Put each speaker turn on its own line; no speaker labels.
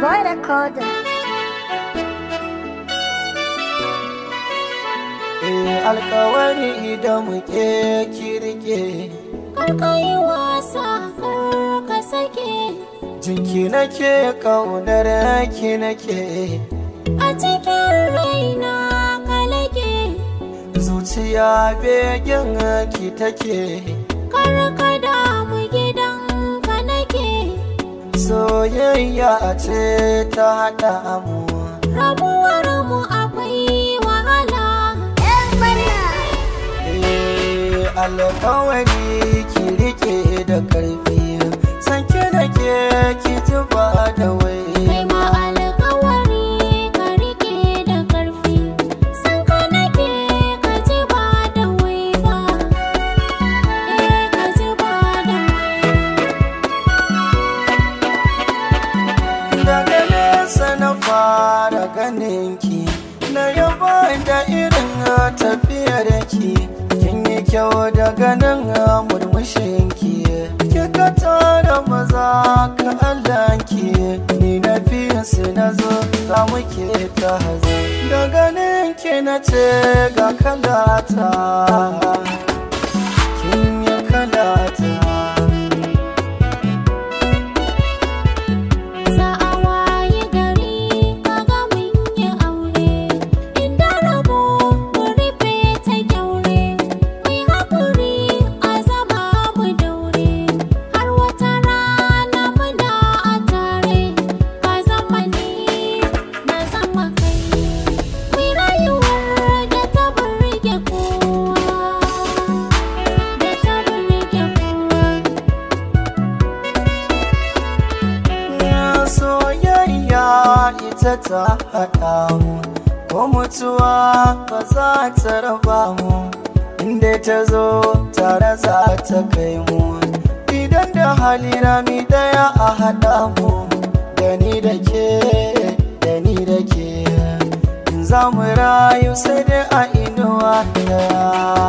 boy recorder.
Eh alkawari idan muke kirke
Karka yi wasa kar ka sake
jinki nake kaunar ki nake
a cikin raina ka lake
zuciya begen ki take
kar ka damu gidan ka nake
soyayya ce ta haɗa mu
rabuwar mu akwai wahala
Eh alkawari ki rike da karfi sanke nake ki ji ba da wai
kai ma alƙawari ka rike da ƙarfi san ka nake ka ji ba da wai ba eh ka ji ba da wai
daga nesa na fara ganin ki na yaba da irin tafiyar ki kin yi kyau daga nan murmushin ki kika tara maza ka Allah ki ni na fi su na zo za mu ke ta hazo da ganin ki na ce ga kalata kin yi kalata
za a waye gari kaga mun yi aure inda rabo mu rufe ta kyaure mai haƙuri a zama mu daure har wata rana muna a tare ka zama ni na zama kai mai rayuwar da ta burge kowa da ta burge kowa
soyayya ita ta haɗa mu ko mutuwa ba za ta raba mu inda ta zo tare za ta kai mu idan da hali rami daya a haɗa mu da ni da ke da ni da ke in za mu rayu sai dai a inuwa daya